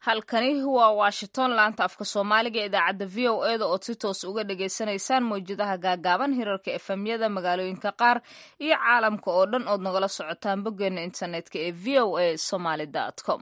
halkani waa washington laanta afka soomaaliga ee idaacadda v o eda ood si toos uga dhagaysanaysaan mawjadaha gaagaaban hirarka efemyada magaalooyinka qaar iyo caalamka oo dhan ood nagala socotaan boggeena internetka ee v o a somaly com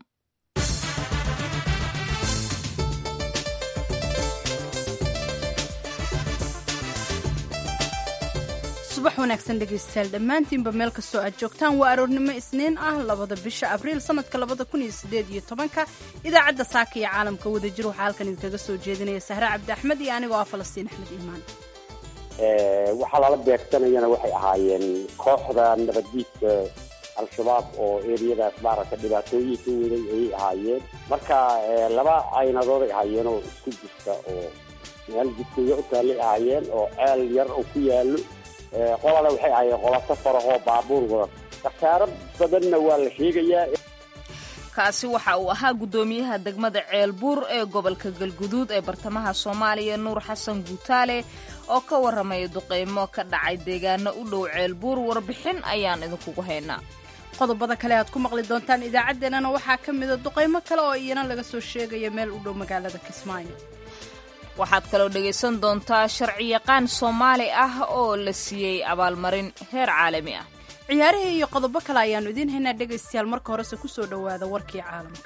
subax wanaagsan dhegaystayaal dhammaantiinba meel kastoo aad joogtaan waa aroornimo isniin ah labada bisha abriil sanadka labada kun iyo sideed iyo tobanka idaacadda saaka iyo caalamka wadajir waxaa halkan idinkaga soo jeedinaya sahre cabdi axmed iyo anigoo ah falastiin axmed iimaan waxaa lala beegsanayana waxay ahaayeen kooxda nabaddiidka al-shabaab oo eriyadaas maaragta dhibaatooyinka weynay ayay ahaayeen marka laba caynadooday ahaayeen oo isku jirta oo meel jidkooya u taallay ahaayeen oo ceel yar oo ku yaallo qolana waxay ahaayeen qola safarahoo baabuur wada khasaaro badanna waa la sheegayaa kaasi waxa uu ahaa guddoomiyaha degmada ceelbuur ee gobolka galguduud ee bartamaha soomaaliya nuur xasan guutaale oo ka warramaya duqeymo ka dhacay deegaano u dhow ceelbuur warbixin ayaan idinkugu haynaa qodobada kale aad ku maqli doontaan idaacaddeenana waxaa ka mida duqaymo kale oo iyana laga soo sheegaya meel u dhow magaalada kismaayo waxaad kaloo dhegaysan doontaa sharciyaqaan soomaali ah oo la siiyey abaalmarin heer caalami ah ciyaarihii iyo qodobo kale ayaannu idiin haynaa dhegaystayaal marka horese ku soo dhowaada warkii caalamka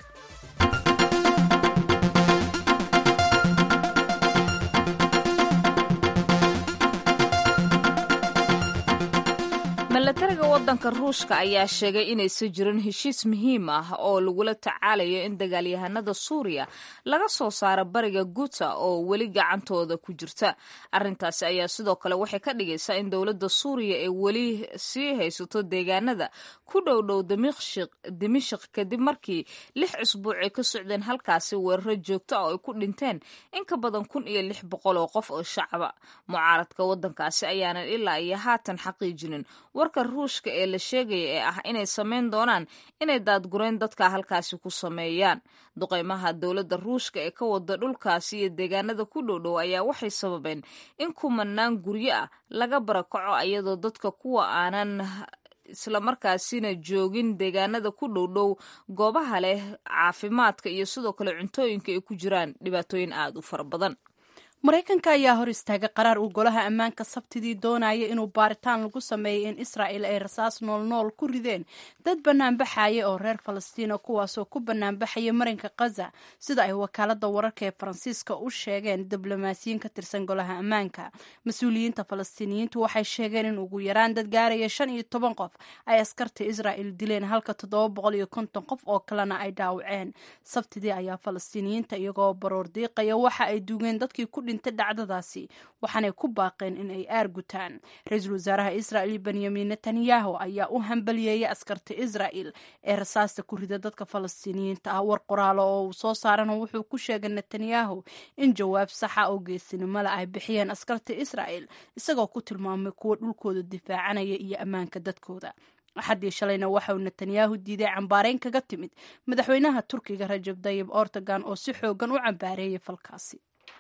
milatariga waddanka ruushka ayaa sheegay inaysan jirin heshiis muhiim ah oo lagula tacaalayo in dagaalyahanada suuriya laga soo saaro bariga guta oo weli gacantooda ku jirta arrintaasi ayaa sidoo kale waxay ka dhigaysaa in dowladda suuriya ay weli sii haysato deegaanada ku dhowdhow dimishik kadib markii lix cusbuuc ay ka socdeen halkaasi weeraro joogto ah oo ay ku dhinteen in ka badan kun iyo lix boqol oo qof oo shacaba mucaaradka waddankaasi ayaanan ilaa iyo haatan xaqiijinin warka ruushka ee la sheegaya ee ah inay samayn doonaan inay daadgurayn dadka halkaasi ku sameeyaan duqeymaha dowladda ruushka ee ka wada dhulkaasi iyo deegaanada ku dhowdhow ayaa waxay sababeen in kumanaan guryo ah laga barakaco iyadoo dadka kuwa aanan islamarkaasina joogin deegaanada ku dhowdhow goobaha leh caafimaadka iyo sidoo kale cuntooyinka ay ku jiraan dhibaatooyin aada u fara badan maraykanka ayaa hor istaagay qaraar uu golaha ammaanka sabtidii doonaya inuu baaritaan lagu sameeyay in israa'il ay rasaas noolnool ku rideen dad banaanbaxaya oo reer falastiina kuwaasoo ku banaanbaxaya marinka khaza sida ay wakaalada wararka ee faransiiska u sheegeen diblomaasiyiin ka tirsan golaha ammaanka mas-uuliyiinta falastiiniyiintu waxay sheegeen in ugu yaraan dad gaaraya shan iyo toban qof ay askarta israa'il dileen halka toddoba boqol iyo konton qof oo kalena ay dhaawaceen sabtidii ayaa falastiiniyiinta iyagoo baroor diiqaya waxa ay duugeen dadkii ku dhacdadaasi waxaanay ku baaqeen in ay aar gutaan ra-iisul wasaaraha israa'il benyamin netanyahu ayaa u hambaliyeeyay askarta israa'il ee rasaasta ku rida dadka falastiiniyiinta ah war qoraalo oo uu soo saarana wuxuu ku sheegay netanyahu in jawaab saxa oo geesinimole ay bixiyeen askarta israa'il isagoo ku tilmaamay kuwa dhulkooda difaacanaya iyo ammaanka dadkooda axaddii shalayna waxa uu netanyahu diiday cambaareyn kaga timid madaxweynaha turkiga rajab dayib ortogan oo si xoogan u cambaareeyay falkaasi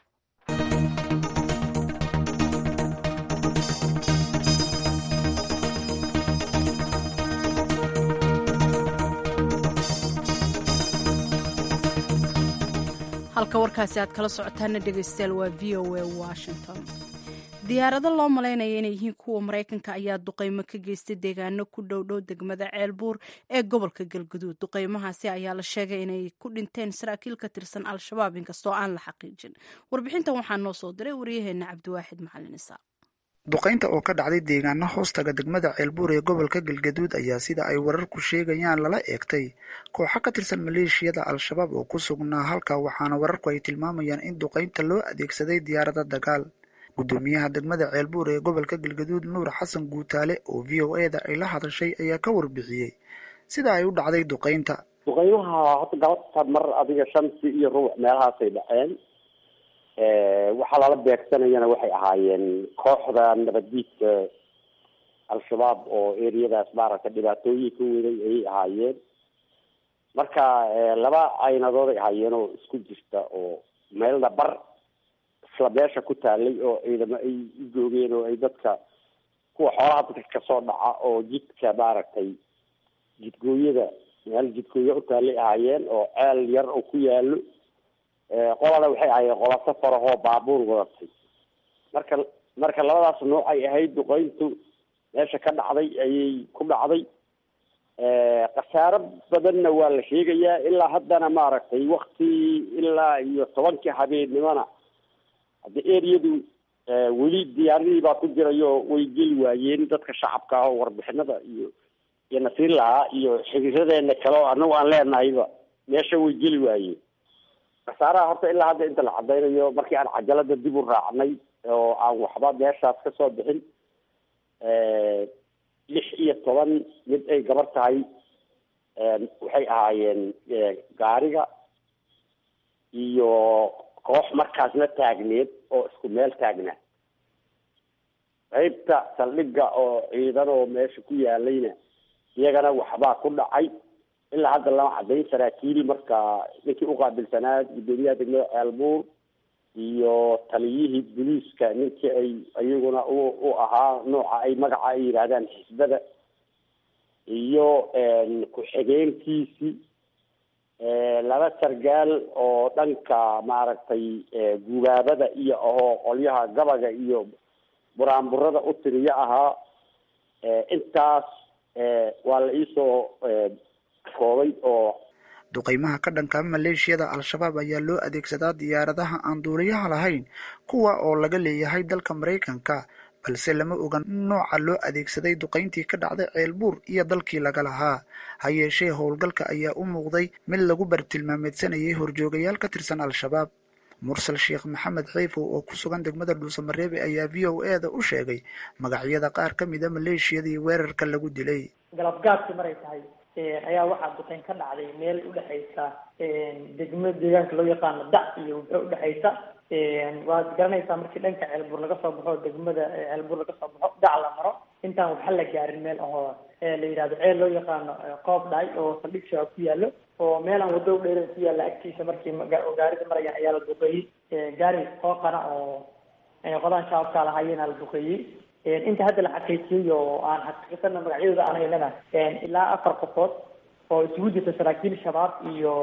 halka warkaasi aad kala socotaana dhegaystayaal waa v o a washington diyaarado loo malaynaya inay yihiin kuwa maraykanka ayaa duqeymo ka geystay deegaano ku dhowdhow degmada ceelbuur ee gobolka galguduud duqeymahaasi ayaa la sheegay inay ku dhinteen saraakiil ka tirsan al-shabaab inkastoo aan la xaqiijin warbixintan waxaa noo soo diray waryaheena cabdiwaaxid macalin isaaq duqaynta oo ka dhacday deegaano hoostaga degmada ceelbuur ee gobolka galgaduud ayaa sida ay wararku sheegayaan lala eegtay kooxo ka tirsan maleeshiyada al-shabaab oo ku sugnaa halka waxaana wararku ay tilmaamayaan in duqaynta loo adeegsaday diyaarada dagaal guddoomiyaha degmada ceelbuur ee gobolka galgaduud nuur xasan guutaale oo v o e da ay la hadashay ayaa ka warbixiyey sida ay u dhacday duqaynta duqaymaha horta galabta mar adiga shansi iyo rubuc meelahaasay dhaceen waxaa lala beegsanayana waxay ahaayeen kooxda nabaddiidka al-shabaab oo eriyadaas maaragta dhibaatooyinka weynay ayay ahaayeen marka laba caynadooday ahaayeen oo isku jirta oo meelna bar isla meesha ku taalay oo ciidamo ay u joogeen oo ay dadka kuwa xoolaha dadka kasoo dhaca oo jidka maaragtay jidgooyada meel jidkooya u taallay ahaayeen oo ceel yar oo ku yaalo qolana waxay ahaayeen qola safar ahoo baabuur wadatay marka marka labadaas nooc ay ahayd duqeyntu meesha ka dhacday ayay ku dhacday khasaaro badanna waa la sheegayaa ilaa haddana maaragtay wakti ilaa iyo tobankii habeennimona haddi eriyadu weli diyaaradii baa ku jirayo way geli waayeen dadka shacabka ah oo warbixinada iyo iyo nasiir lahaa iyo xiriiradeena kale oo anagu aan leenahayba meesha way geli waayeen khasaaraha horta ilaa hadda inta la cadaynayo markii aan cajalada dib u raacnay oo aan waxba meeshaas kasoo bixin lix iyo toban mid ay gabar tahay waxay ahaayeen gaariga iyo koox markaasna taagneed oo isku meel taagnaa qaybta saldhiga oo ciidan oo meesha ku yaalayna iyagana waxbaa ku dhacay ilaa hadda lama cadayn saraakiil marka ninkii uqaabilsanaa guddoomiyaha degmada ceelbuur iyo taliyihii boliiska ninkii ay iyaguna u u ahaa nooca ay magaca ay yidhaahdaan xisbada iyo ku-xigeenkiisii laba sargaal oo dhanka maaragtay gubaabada iyo ahoo qolyaha gabaga iyo buraanburada u tiriyo ahaa intaas waa la iisoo koobay oo duqeymaha ka dhanka maleeshiyada al-shabaab ayaa loo adeegsadaa diyaaradaha aan duuliyaha lahayn kuwa oo laga leeyahay dalka maraykanka balse lama ogan nooca loo adeegsaday duqeyntii ka dhacday ceelbuur iyo dalkii laga lahaa ha yeeshee howlgalka ayaa u muuqday mid lagu bartilmaameedsanayay horjoogayaal ka tirsan al-shabaab mursal sheekh maxamed xeyfow oo ku sugan degmada dhuusamareebe ayaa v o e da u sheegay magacyada qaar ka mida maleeshiyadii weerarka lagu dilay galabgaadkii maray tahay ayaa waxaa duqeyn ka dhacday meel udhexaysa degmo deegaanka loo yaqaano dac iyo wuxuu udhexaysa waad garanaysaa markii dhanka ceelbuur laga soo baxo degmada ceelbuur laga soo baxo dac la maro intaan waxba la gaarin meel ahoo la yidhahdo ceel loo yaqaano qoob dhaay oo saldhig shabaab ku yaalo oo meelaan wado dheeran ku yaalla agtiisa markii gaarida marayaan ayaa la duqeeyey gaari qooqana oo qodaan shabaabkaa lahaayeenaa la duqeeyey inta hadda la xaqiijiyey oo aan xaqiiqsana magacyadooda aan haynana ilaa afar qofood oo isugu jirta saraakiil shabaab iyo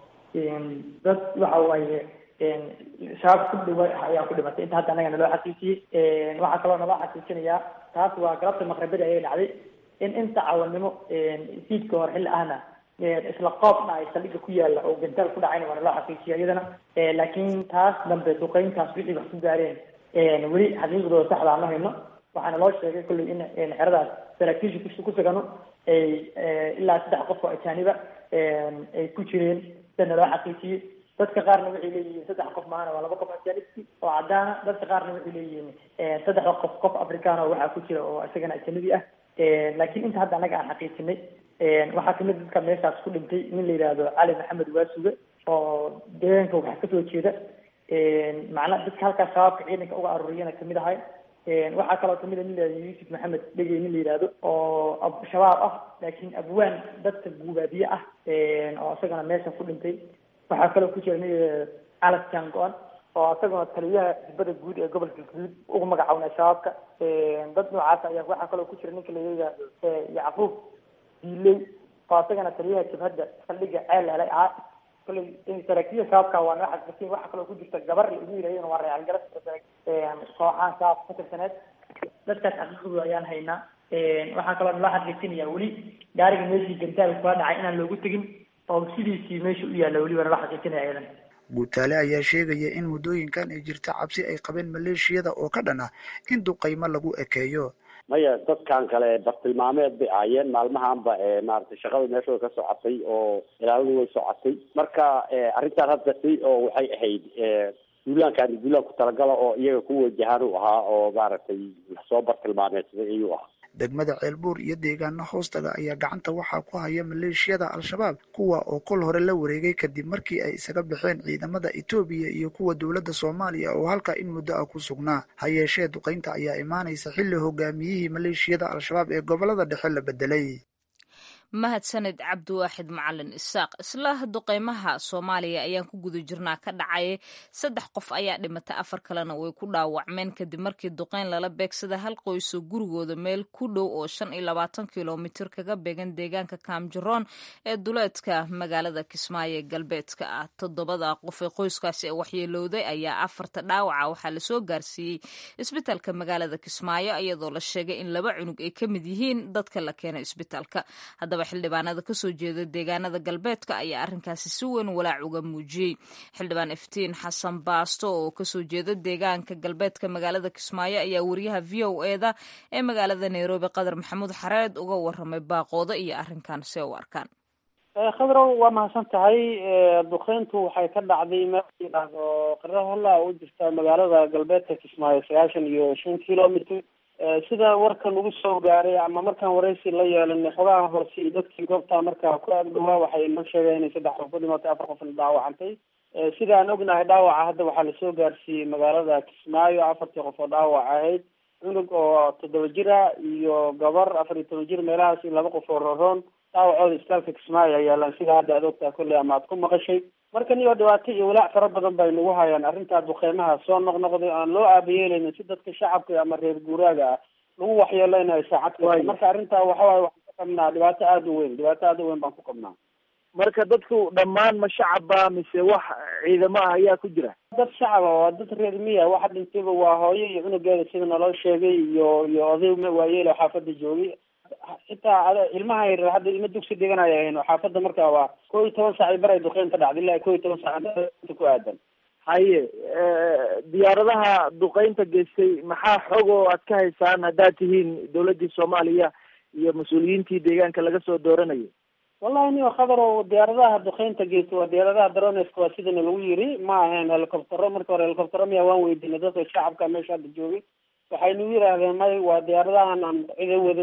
dad waxa waaye shabaab ku dhiwa ayaa ku dhimatay inta hadda annaga naloo xaqiijiyey waxaa kaloo naloo xaqiijinayaa taas waa galabta maqribada ayay dhacday in inta cawanimo siidka hor xilli ahna isla qoobna ay saldhiga ku yaalla oo gantaal ku dhacayna waa naloo xaqiijiya iyadana laakiin taas dambe duqeyntaas wixii wax ku gaareen weli xaqiiqdooda saxda aan la hayno waxaana loo sheegay kolley in xeradaas saraakiisha ku sugano ay ilaa saddex qof oo ajaaniba ay ku jireen sida naloo xaqiijiyey dadka qaarna waxay leeyihiin saddex qof maana waa laba qof ajaanibti oo caddaana dadka qaarna waxay leeyihiin saddexda qof qof afrikaan oo waxaa ku jira oo isagana ajanabi ah laakiin inta hadda annaga aan xaqiijinay waxaa kamid dadka meeshaas ku dhintay nin la yidhaahdo cali maxamed waasuge oo deegaanka waxaa kasoo jeeda macnaa dadka halkaas shabaabka ciidanka uga aruuriyana kamid ahay waxaa kaloo kamid a nin layihahdo yuusuf maxamed dhegey nin la yidhaahdo oo shabaab ah laakiin abwaan dadka guubaabiye ah oo isagana meesha ku dhintay waxaa kaloo ku jira nin calas jango-an oo isaguna taliyaha xisbada guud ee gobolka guud ugu magacawnaa shabaabka dad noocaas ayaa waxaa kaloo ku jira ninka la yidhaahdo yacquub diiley oo isagana taliyaha jabhadda saldhiga ceel helay ahaa kolley saraakiisha shabaabka waa noo xaqiisin waxaa kaloo ku jirta gabar lagu yidhahdana waa reecal garas kooxahan shabaab ka tirsaneed dadkaas xaqiiqdooda ayaan haynaa waxaa kaloo naloo xaqiijinaya weli gaariga meeshii gantaal kula dhacay inaan loogu tegin oo sidiisii meesha u yaalla weli waa naloo xaqiijinaya iyadan guutaale ayaa sheegaya in muddooyinkan ay jirta cabsi ay qabeen maleeshiyada oo ka dhan ah in duqaymo lagu ekeeyo maya dadkan kale bartilmaameed bay ahaayeen maalmahanba maaragtay shaqada meeshooda ka socotay oo ilaaladu way socotay marka arrintaan hadda si oo waxay ahayd duulaankaani duulaan ku talagala oo iyaga ku wajahaan u ahaa oo maaragtay soo bartilmaameedsaday ayuu ahaa degmada ceelbuur iyo deegaano hoostaga ayaa gacanta waxaa ku haya maleeshiyada al-shabaab kuwa oo kol hore la wareegay kadib markii ay isaga baxeen ciidamada etoobiya iyo kuwa dowladda soomaaliya oo halkaa in muddo ah ku sugnaa ha yeeshee duqaynta ayaa imaanaysa xilli hogaamiyihii maleeshiyada al-shabaab ee gobolada dhexe la bedelay mahadsaned cabdiwaaxid macalin isaaq isla duqeymaha soomaaliya ayaan ku guda jirnaa ka dhacay saddex qof ayaa dhimatay afar kalena way ku dhaawacmeen kadib markii duqeyn lala beegsada hal qoysoo gurigooda meel ku dhow oo shan iyo labaatan kilomitir kaga beegan deegaanka kaamjaroon ee duleedka magaalada kismaayo ee galbeedka ah toddobada qof ee qoyskaasi ee waxyeelowday ayaa afarta dhaawaca waxaa lasoo gaarsiiyey isbitaalka magaalada kismaayo iyadoo la sheegay in laba cunug ay ka mid yihiin dadka la keenay isbitaalka xildhibaanada kasoo jeeda deegaanada galbeedka ayaa arrinkaasi si weyn walaac uga muujiyey xildhibaan iftiin xasan baasto oo kasoo jeeda deegaanka galbeedka magaalada kismaayo ayaa wariyaha v o eda ee magaalada nairobi qadar maxamuud xareed uga waramay baaqooda iyo arrinkan see u arkaan khadrow waa mahadsan tahay duqeyntu waxay ka dhacday meel yidhaahdo qarahola u jirta magaalada galbeedka kismaayo sagaashan iyo shan kilomitr sida warkan ugu soo gaaray ama markaan waraysi la yeelanay xogaha horse iyo dadkii goobtaa markaa ku agdhawaa waxay noo sheegeen inay saddex qof ku dhimatay afar qofna dhaawacantay sida aan ognahay dhaawaca hadda waxaa lasoo gaarsiiyey magaalada kismaayo afartii qof oo dhaawac ahayd cunug oo toddoba jira iyo gabar afar iyo toban jir meelahaas iyo laba qof oo roroon dhaawacooda isbitaalka kismaayo ay yaalaan sida hadda aad ogtaa kolley ama aad ku maqashay marka niyoo dhibaato iyo walaac fara badan bay nagu hayaan arrintaa duqeymaha soo noqnoqday aan loo aabayeeleynin si dadka shacabka ama reer guuraaga ah lagu waxyeeleynayo saacad kasta marka arrintaa waxawaay waxaan ku qabnaa dhibaato aada u weyn dhibaato aada u weyn baan ku qabnaa marka dadku dhammaan ma shacaba mise wax ciidamo ah ayaa ku jira dad shacaba waa dad reer miya waxa dhintayba waa hooyo iyo cunugeeda sida naloo sheegay iyo iyo oday waayeelo xaafada joogay xitaa ilmaha yaryar hadda ilma dugsi dhiganaya ahayn oo xaafadda markaa waa kow iyo toban saac bar ay duqeyn ka dhacday ilaa kow iyo toban saac ku aadan haye diyaaradaha duqeynta geystay maxaa xog oo aad ka haysaan haddaad tihiin dawladdii soomaaliya iyo mas-uuliyiintii deegaanka laga soo dooranayay wallahi niyo khadar oo diyaaradaha duqeynta geysta waa diyaaradaha droneska waa sidana lagu yiri ma ahayn helicoptero marka hore helicoptero miya waan weydiinay dadka shacabka meesha hadda joogay waxay nagu yidhaahdeen may waa diyaaradahan aan cida wadin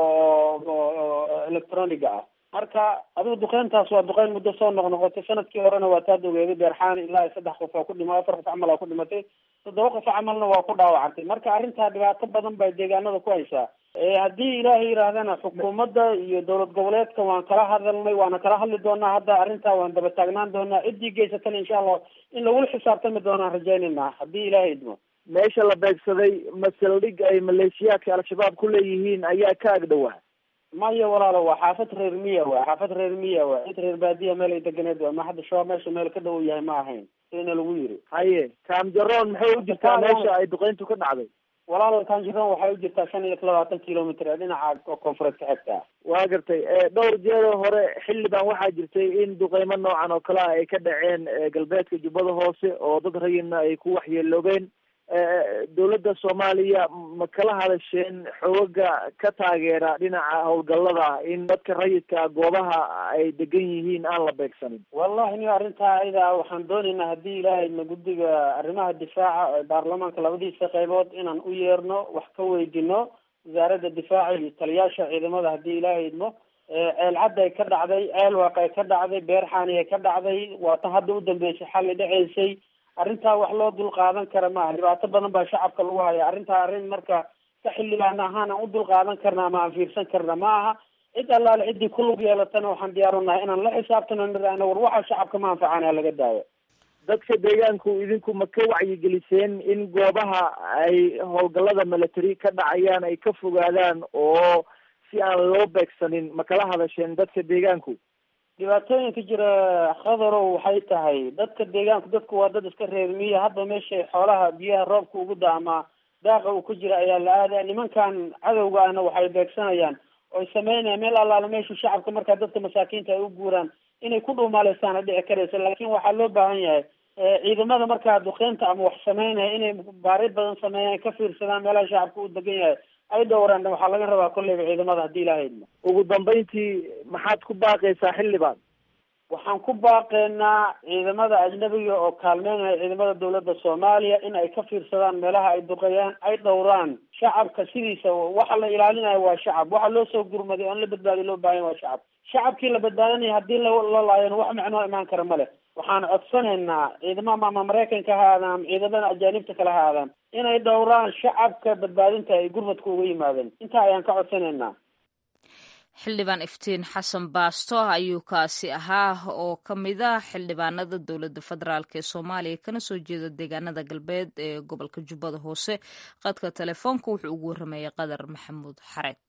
oo oo electroniga ah marka adigu duqeyntaas waa duqeyn muddo soo noqnoqotay sanadkii horena waa taad ogeeday beerxaan ilaa saddex qof oo ku dhima afar qof camal aa ku dhimatay toddoba qof camalna waa ku dhaawacantay marka arrintaa dhibaato badan bay deegaanada ku haysaa haddii ilaahay yidhaahdana xukuumadda iyo dowlad goboleedka waan kala hadalnay waana kala hadli doonaa hadda arrintaa waan daba taagnaan doonaa ciddii geysatana insha allah in lagula xisaabtami doonaan rajaynayna haddii ilaahay idmo meesha la beegsaday masaldhig ay maleeshiyaadka al-shabaab ku leeyihiin ayaa ka agdhowaa maya walaalo waa xaafad reer miya waa xaafad reer miya waa cid reer baadiya meel ay deganeed waa ma hadda shabaab meesha meel ka dhow yahay ma ahayn sidana lagu yiri haye kaamjaroon maxay u jirtaa meesha ay duqeyntu ka dhacday walaalo kaamjaroon waxay u jirtaa shan iyo labaatan kilomitr ee dhinaca koonfureed ka xigta waa gartay dhowr jeero hore xildhibaan waxaa jirtay in duqeymo noocan oo kale ah ay ka dhaceen galbeedka jubbada hoose oo dad rayidna ay ku waxyeeloobeen dawladda soomaaliya ma kala hadasheen xooga ka taageera dhinaca howlgallada in dadka rayidka goobaha ay degan yihiin aan la beegsanin wallahi niyo arrintaa ayada waxaan doonaynaa haddii ilaahay na guddiga arrimaha difaaca baarlamaanka labadiisa qaybood inaan u yeerno wax ka weydino wasaaradda difaaca iyo taliyaasha ciidamada haddii ilaahay idmo ceel cadda ay ka dhacday ceel waaq ay ka dhacday beerxaani ay ka dhacday waa tan hadda u dambeysay xalli dhaceysay arrintaa wax loo dul qaadan kara maaha dhibaato badan baa shacabka lagu haya arrintaa arrin marka ka xildhibaan ahaan aan u dul qaadan karna ama aan fiirsan karna ma aha cid allaale ciddii ku lug yeelatana waxaan diyaarunahay inaan la xisaabtano niraahno war waxa shacabka ma anfacana laga daayo dadka deegaanku idinku ma ka wacyigeliseen in goobaha ay howlgallada military ka dhacayaan ay ka fogaadaan oo si aan loo beegsanin ma kala hadasheen dadka deegaanku dhibaatooyinka jira khadarow waxay tahay dadka deegaanku dadku waa dad iska reer miya hadba meesha xoolaha biyaha roobka ugu da ama daaqa uu ku jira ayaa la aadaya nimankan cadowga ahna waxay beegsanayaan oy sameynayaan meel allaala meeshu shacabka markaa dadka masaakiinta ay u guuraan inay ku dhuumaaleysaana dhici karaysa laakin waxaa loo baahan yahay ciidamada markaa duqeynta ama wax sameynaya inay baari badan sameeyaan ka fiirsadaan meelaha shacabka u degan yahay ay dhowraan waxaa laga rabaa kolleyba ciidamada haddii ilaaha idmo ugu dambeyntii maxaad ku baaqaysaa xildhibaan waxaan ku baaqeynaa ciidamada ajnabiga oo kaalmeynaya ciidamada dawladda soomaaliya in ay ka fiirsadaan meelaha ay duqeeyaan ay dhowraan shacabka sidiisa waxa la ilaalinayo waa shacab waxa loo soo gurmaday oon la badbaadiy loo baahanya waa shacab shacabkii la badbaadinaya haddii la laayana wax macnoo imaan kara ma leh waxaan codsanaynaa ciidamada ama maraykanka ha aadaan ama ciidamada ajaanibta kale ha aadaan inay dhowraan shacabka badbaadinta ay gurmadka uga yimaadeen intaa ayaan ka codsanaynaa xildhibaan iftiin xasan baasto ayuu kaasi ahaa oo ka mid ah xildhibaanada dowladda federaalk ee soomaaliya kana soo jeeda deegaanada galbeed ee gobolka jubbada hoose qadka telefoonka wuxuu ugu warrameeyey qadar maxamuud xareed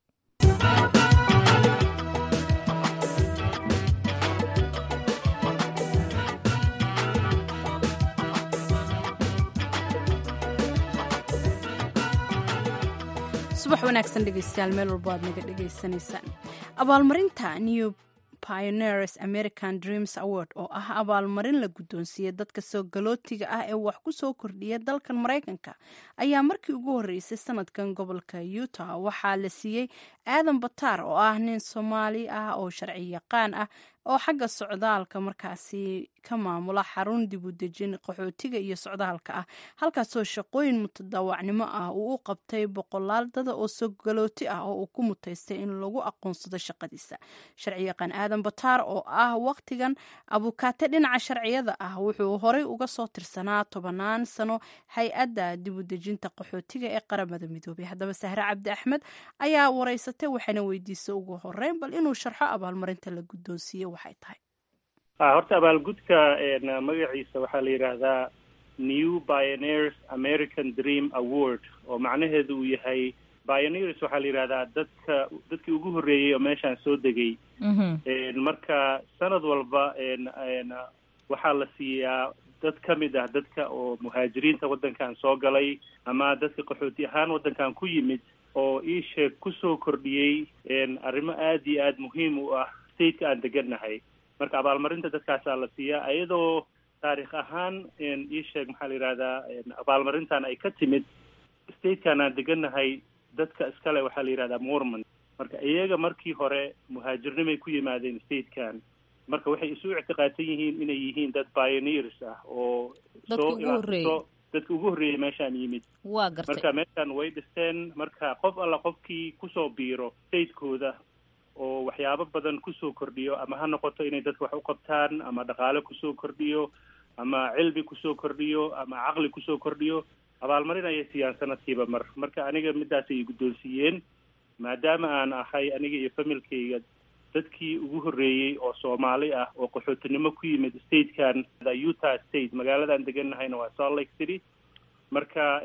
subax wanaagsan dhegeystayaal meel walbo aad naga dhegaysanaysaan abaalmarinta new pioneers american dreams award oo ah abaalmarin la guddoonsiiyey dadka soo galootiga ah ee wax ku soo kordhiya dalkan maraykanka ayaa markii ugu horreysay sanadkan gobolka utah waxaa la siiyey aadan bataar oo ah nin soomaali ah oo sharci yaqaan ah oo xagga socdaalka markaasi ka maamula xarun dib u dejin qaxootiga iyo socdaalka ah halkaasoo shaqooyin mutadaawacnimo ah uu u qabtay boqolaal dada oo sogalooti ah oo uu ku mutaystay in lagu aqoonsado shaqadiisa sharci yaqaan aadan bataar oo ah wakhtigan abukaate dhinaca sharciyada ah wuxuu horey uga soo tirsanaa tobanaan sano hay-adda dib u dejinta qaxootiga ee qaramada midoobay haddaba sahre cabdi axmed ayaa wareysatay waxayna weydiisay ugu horeyn bal inuu sharxo abaalmarinta la guddoonsiiye waxay tahay horta abaalgudka magaciisa waxaa la yidhaahdaa new pioneers american dream award oo macnaheedu uu yahay pioneers waxaa la yidhahdaa dadka dadkii ugu horreeyey oo meeshaan soo degay marka sanad walba waxaa la siiyaa dad ka mid ah dadka oo muhaajiriinta waddankan soo galay ama dadka qaxooti ahaan waddankan ku yimid oo iisheeg kusoo kordhiyey arrimo aada iyo aada muhiim u ah stateka aan degannahay marka abaalmarinta dadkaasaa la siiyaa iyadoo taarikh ahaan iisheeg maxaa la yidhahdaa abaalmarintan ay ka timid statekan aan degannahay dadka iskale waxaa la yidhahdaa mormon marka iyaga markii hore muhaajirnimay ku yimaadeen statekan marka waxay isu ictiqaadsan yihiin inay yihiin dad pioneers ah oo soo ilaso dadka ugu horreeyay meeshaan yimid waa gartay marka meeshaan way dhisteen marka qof alla qofkii kusoo biiro statekooda oo waxyaabo badan kusoo kordhiyo ama ha noqoto inay dadka wax u qabtaan ama dhaqaale kusoo kordhiyo ama cilmi kusoo kordhiyo ama caqli kusoo kordhiyo abaalmarin ayay siiyaan sanadkiiba mar marka aniga midaasay i guddoonsiiyeen maadaama aan ahay aniga iyo familkayga dadkii ugu horreeyey oo soomaali ah oo qaxootinimo ku yimid statekan utah state magaaladan degannahayna waa salt lake city marka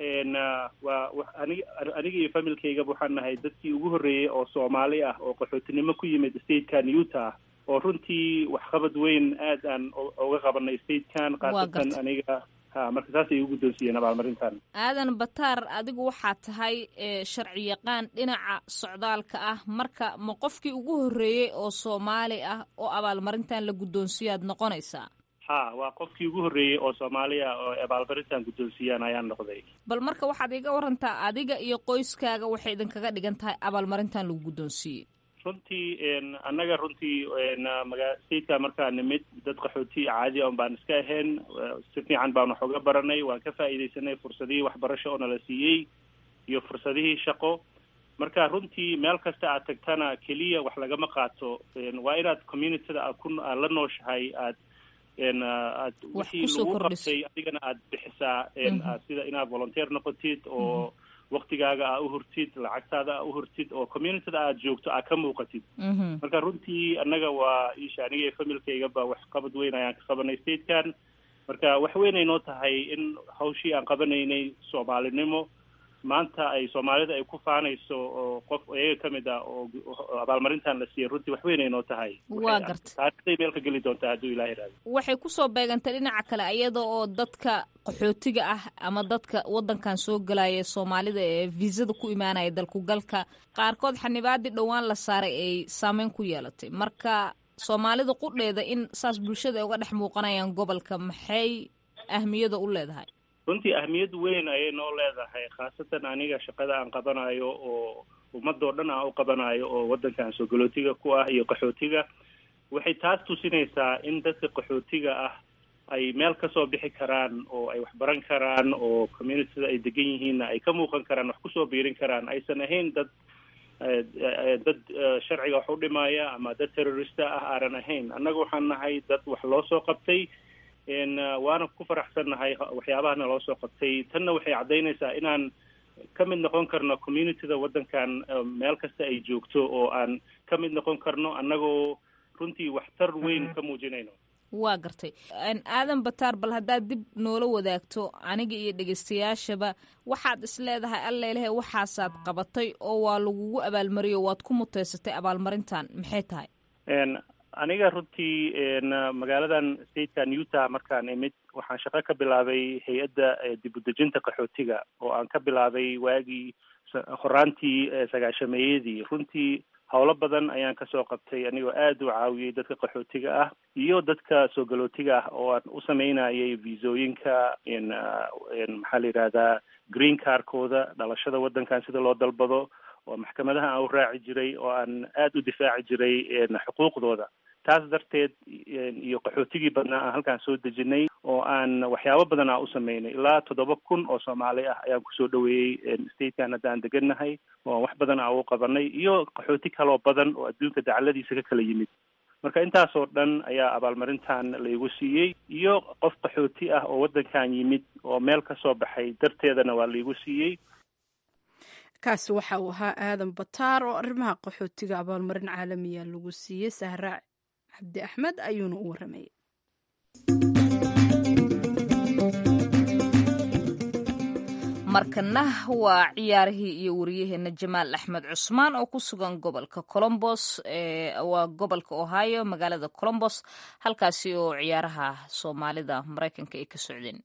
waa anig aniga iyo familkaygaba waxaan nahay dadkii ugu horreeyey oo soomaali ah oo qaxootinimo ku yimid statekan utah oo runtii waxqabad weyn aad aan uga qabanay statekan khaasatan aniga ha marka saasay ugu guddoonsiiyeen abaalmarintan aadan bataar adigu waxaa tahay sharci yaqaan dhinaca socdaalka ah marka ma qofkii ugu horreeyey oo soomaali ah oo abaalmarintan la guddoonsiiyo aad noqonaysaa ha waa qofkii ugu horreeyey oo soomaaliya oo abaalmarintan guddoonsiiyaan ayaan noqday bal marka waxaad iga warantaa adiga iyo qoyskaaga waxay idinkaga dhigan tahay abaalmarintan lagu guddoonsiiyey runtii annaga runtii maga stateka markaa nimid dad qaxooti caadi on baan iska ahayn si fiican baan wax uga baranay waan ka faa'iidaysanay fursadihii waxbarasho oo nala siiyey iyo fursadihii shaqo marka runtii meel kasta aad tagtana keliya wax lagama qaato waa inaad communityda aad ku aad la nooshahay aad aad wixii lagu qabtay adigana aad bixisaa sida inaad volunteer noqotid oo waktigaaga aa uhurtid lacagtaada aa uhurtid oo communityda aad joogto aa ka muuqatid marka runtii annaga waa isha aniga iyo familkaygaba wax qabad weyn ayaan ka qabanay statekan marka wax weynay noo tahay in hawshii aan qabanaynay soomaalinimo maanta ay soomaalida ay ku faanayso oo qof iyaga ka mid ah oo abaalmarintan la siiyey runtii wax weynay noo tahay waa garta taarikhday meel ka geli doontaa hadduu ilaah iraado waxay kusoo beegantay dhinaca kale iyada oo dadka qaxootiga ah ama dadka waddankan soo galaya soomaalida ee viisada ku imaanaya dalkugalka qaarkood xanibaadii dhowaan la saaray ay saameyn ku yeelatay marka soomaalida qudheeda in saas bulshada ay uga dhex muuqanayaan gobolka maxay ahmiyada u leedahay runtii ahmiyad weyn ayay noo leedahay khaasatan aniga shaqada aan qabanayo oo ummadoo dhan aan u qabanayo oo waddankan soo galootiga ku ah iyo qaxootiga waxay taas tusinaysaa in dadka qaxootiga ah ay meel kasoo bixi karaan oo ay wax baran karaan oo communityda ay degan yihiinna ay ka muuqan karaan wax kusoo biirin karaan aysan ahayn dad dad sharciga wax u dhimaya ama dad terrorista ah aanan ahayn annaga waxaan nahay dad wax loo soo qabtay waana ku faraxsannahay waxyaabahana loo soo qabtay tanna waxay caddaynaysaa inaan ka mid noqon karno communityda waddankan meel kasta ay joogto oo aan ka mid noqon karno annagoo runtii waxtar weyn ka muujinayno waa gartay aadan bataar bal haddaad dib noola wadaagto aniga iyo dhegeystayaashaba waxaad is leedahay allailahe waxaasaad qabatay oo waa lagugu abaalmariyo waad ku muteysatay abaalmarintan maxay tahay aniga runtii magaaladan statekan utah markaan imid waxaan shaqo ka bilaabay hay-adda dib udejinta qaxootiga oo aan ka bilaabay waagii horaantii sagaashameeyadii runtii howlo badan ayaan kasoo qabtay anigoo aada u caawiyey dadka qaxootiga ah iyo dadka soo galootiga ah oo aan u sameynayay visooyinka maxaa la yidhahdaa green carkooda dhalashada waddankan sida loo dalbado oo maxkamadaha aan u raaci jiray oo aan aada u difaaci jiray xuquuqdooda taas darteed iyo qaxootigii badnaa aan halkaan soo dejinay oo aan waxyaabo badan aan u sameynay ilaa toddoba kun oo soomaali ah ayaan kusoo dhaweeyey statekan hadda aan degannahay oo wax badan aan u qabanay iyo qaxooti kaloo badan oo adduunka dacaladiisa ka kala yimid marka intaasoo dhan ayaa abaalmarintan laygu siiyey iyo qof qaxooti ah oo waddankan yimid oo meel ka soo baxay darteedana waa laygu siiyey kaasi waxa uu ahaa aadan bataar oo arrimaha qaxootiga abaalmarin caalamiya lagu siiyey sahra cabdi axmed ayuuna u waramayay markana waa ciyaarihii iyo wariyaheena jamaal axmed cusmaan oo ku sugan gobolka colombos waa gobolka ohio magaalada colombos halkaasi oo ciyaaraha soomaalida maraykanka ay ka socdeen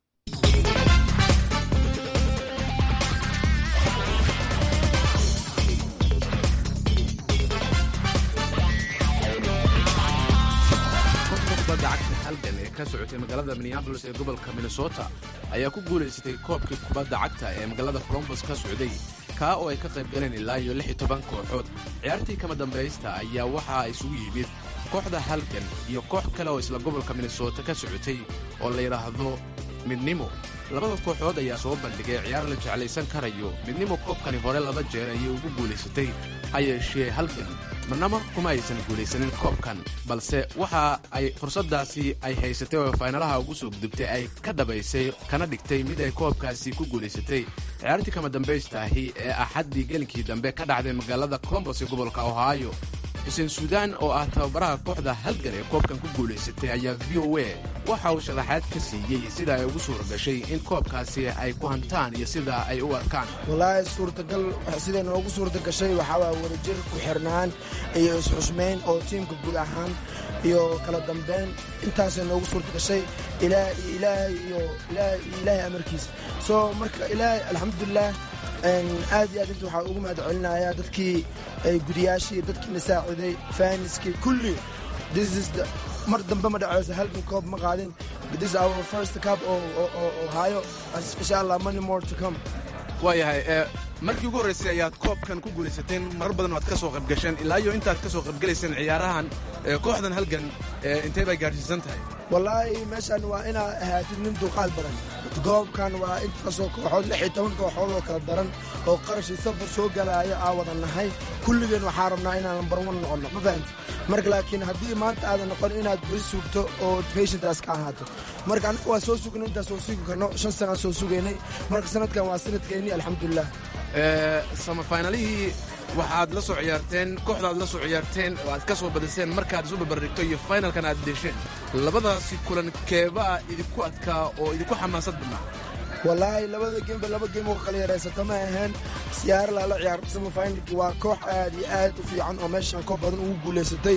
kubadda cagta halgan ee ka socotay magaalada minneabolis ee gobolka minnesota ayaa ku guulaysatay koobkii kubadda cagta ee magaalada colombos ka socday kaa oo ay ka qayb galeen ilaa iyo lix iyo toban kooxood ciyaartii kama dambaysta ayaa waxaa isugu yimid kooxda halgan iyo koox kale oo isla gobolka minnesota ka socotay oo la yidhaahdo midnimo labada kooxood ayaa soo bandhigay ciyaar la jeclaysan karayo midnimo koobkani hore laba jeer ayay ugu guulaysatay ha yeeshee halgan marnaba kuma aysan guulaysanin koobkan balse waxa ay fursaddaasi ay haysatay oo faynalaha ugu soo gudubtay ay ka dhabaysay kana dhigtay mid ay koobkaasi ku guulaysatay ciyaartii kama dambaystaahi ee axaddii gelinkii dambe ka dhacday magaalada colombos ee gobolka ohio xuseen suudaan oo ah tababaraha kooxda halgan ee koobkan ku guulaysatay ayaa v o a waxa uu sharaxaad ka siiyey sida ay ugu suura gashay in koobkaasi ay ku hantaan iyo sida ay u arkaan walaahi suurtagal siday noogu suurta gashay waxaa waa wadajir ku xirnaan iyo isxushmayn oo tiimka guud ahaan iyo kala dambeyn intaasay noogu suurta gashay ilaahay iyo ilaahay amarkiisa soo marka ilaahay alxamdulilah aad iyo aad inta waxaa ugu mahad celinayaa dadkii gudiyaashii dadkiina saaciday faaniskii kulli mar dambe ma dhaceyso halkan koob ma qaadin this our first cup oo hayo insha allah money more to come waayahay markii ugu horraysay ayaad koobkan ku guulaysateen marar badan waad ka soo qaybgasheen ilaa iyo intaad ka soo qaybgalayseen ciyaarahan kooxdan halgan intee bay gaadhsiisan tahay wallaahi meeshan waa inaad ahaatid nin dulqaad badan goobkan waa intaasoo kooxood lix iyo toban kooxood oo kala daran oo qarashii safar soo galaayo aa wada nahay kulligeen waxaa rabnaa inaan lambar wan noqonno ma fahamti marka laakiin haddii maanta aadan noqon inaad beri sugto oo patientaas ka ahaato marka anaga waa soo sugnay intaas soo sugi karno shan sanaan soo sugaynay marka sanadkan waa sanadkeennii alxamdulilah samafaynalihii waxaad la soo ciyaarteen kooxdaad la soo ciyaarteen oo aad ka soo badiseen markaad isu barbardhigto iyo faynalkan aad deesheen labadaasi kulan keebaa idinku adkaa oo idinku xamaasad badnaa wallaahi labada geemba laba geem oo kala yaraysato ma aheen siyaara lala ciyaar samafinalki waa koox aad iyo aad u fiican oo meeshan koob badan ugu guulaysatay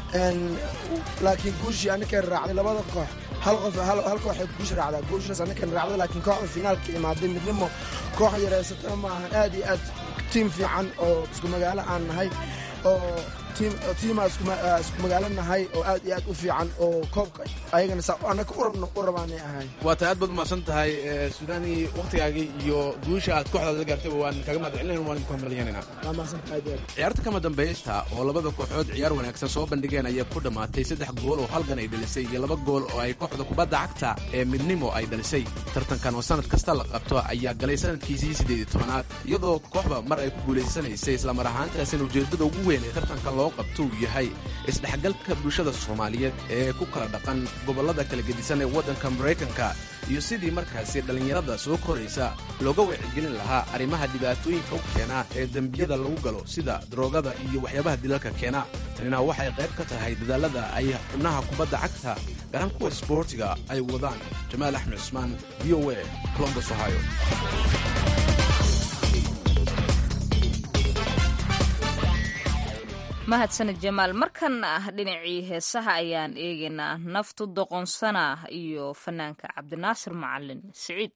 laakiin guushii annakan raacday labada koox hal qof hal kooxay guush raacdaa guushaas annakan raacday laakiin kooxda finaalka imaaday midnimo koox yaraysatana ma ahan aad iyo aad tiim fiican oo isku magaalo aan nahay oo tiimaa isku magaalo nahay oo aad iyo aad u fiican oo koobka ayagana saa annaga urabna u rabaanay ahayn waa tahay aad baad umahadsan tahay suudaani wakhtigaagii iyo guusha aad kooxdaad la gaartayba waan kaga mahad celinayn waan idinku hambalyanayna waa mahadsantahay deer ciyaarta kama dambaysta oo labada kooxood ciyaar wanaagsan soo bandhigeen ayaa ku dhammaatay saddex gool oo halgan ay dhalisay iyo laba gool oo ay kooxda kubadda cagta ee midnimo ay dhalisay tartankan oo sanad kasta la qabto ayaa galay sanadkiisii siddeed iyo tobanaad iyadoo kooxda mar ay ku guulaysanaysay islamar ahaantaasina ujeeddada ugu weyn ee tartanka loo loo qabto uu yahay isdhexgalka bulshada soomaaliyeed ee ku kala dhaqan gobollada kala gedisan ee waddanka maraykanka iyo sidii markaasi dhallinyarada soo koraysa looga wacyigelin lahaa arrimaha dhibaatooyinka u keena ee dembiyada lagu galo sida daroogada iyo waxyaabaha dilalka keena tanina waxay qayb ka tahay dadaalada ay xubnaha kubadda cagta garan kuwa sboortiga ay wadaan jamaal axmed cusmaan v o a colombos ohio mahadsanid jamaal markan ah dhinacii heesaha ayaan eegaynaa naftu doqonsana iyo fanaanka cabdinaasir macalin siciid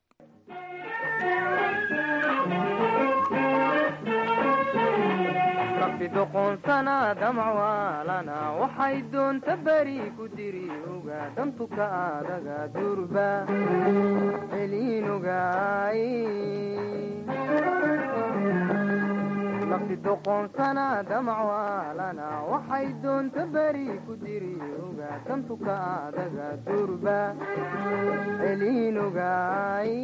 rabbi doqonsana damcwaalana waxay doonta beri ku diri oga dantuka adaga durba celiinogaay rabbi doqonsana damcwaalana waxay doonta beri ku diri oga dantuka adaga durba celiinogaay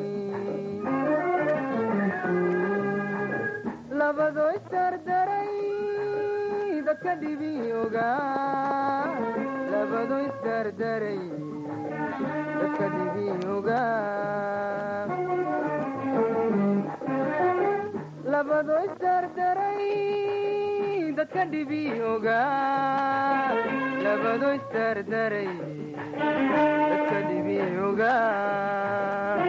labado isdardaray dadka dhibi ogaa labado isdardaray dadka dhibi ogaa labado isdardaray dadka dhibi ogaa labado isdardaray dadka dhibi ogaa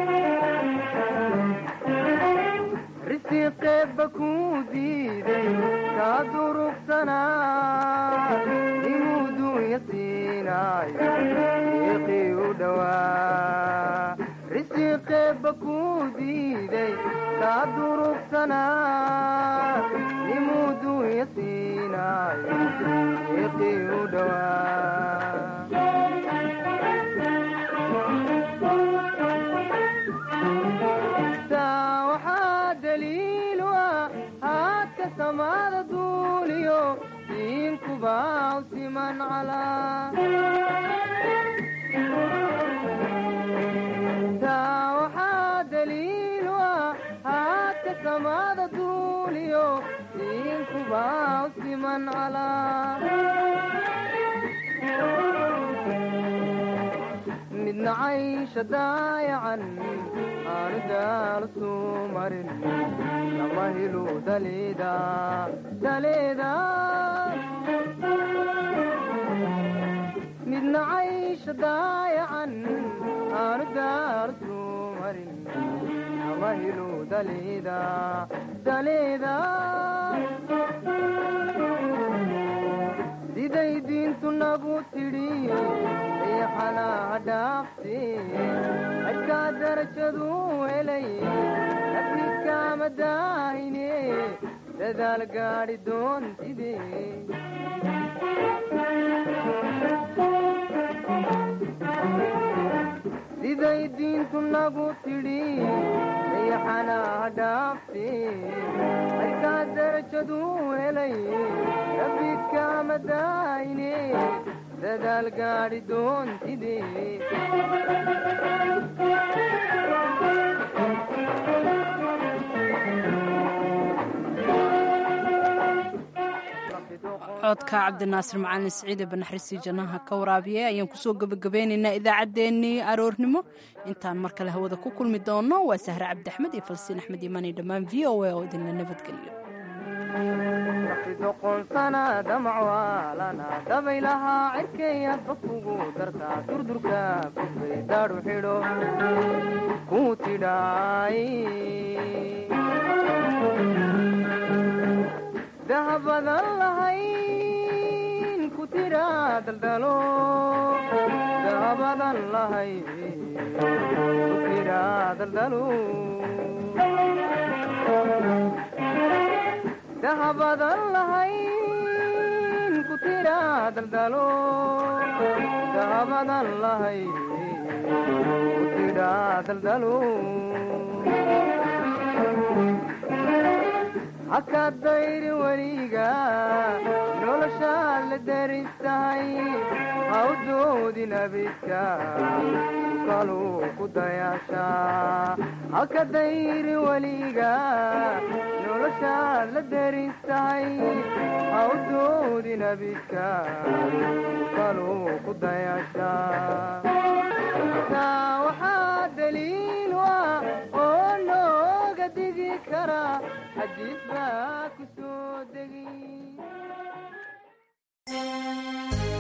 risiqeebba kuu diiday kaa durugsanaa inuu duunya siinaayo iiqii u dhowaa risiqeebba kuu diiday kaa durugsanaa inuu duunya siinaayo iiqii u dhowaa waxaa daliilu ah haadka samaada duuliyo diinkubaw siman calaa waxaa daliilu ah haadka samaada duuliyo diinkubaw siman calaa midna caysha daayacan aanu daal suu marin lama helu daleeda daleeda midna caysha daayacan aanu daal suu marin lama helu daleeda daleeda siday diintu nagu tidhi eexanaha dhaafte cidkaa darajadu helay nafniskaama daahine dadaal gaadhi doontide siday diintu nagu tidhi eexanaha dhaafte cidkaa darajadu helay nafniskaama daahine dadaal gaadhi doontide codka cabdinaasir macalin siciide banaxriisii jannaha ka waraabiye ayaan kusoo gebagabeynaynaa idaacaddeenii aroornimo intaan mar kale hawada ku kulmi doono waa sahre cabdi axmed iyo falsiin axmed imaani dhammaan v o a oo idinla nabadgeliyo doqonsana damcwaalana dabaylahaa cirkeeya bakugu dartaa durdurka kufay daadhu xidho ku tidhaay dahabadan lahayn ku tidhaa daldalo dahabadan lahayn ku tidhaa daldalo dahabadan lahayn ku tidhaa daldalo dahabadan lahayn ku tidhaa daldalo haka dayri weliga noloshaad la deristahay hawdoodin abidka kaluu ku dayaashaa haka dayri weliga noloshaad la deristahay ha u doodin abidka kaluu ku dayasha taa waxaa daliil ah oo nooga digi kara xadiis baa ku soo degi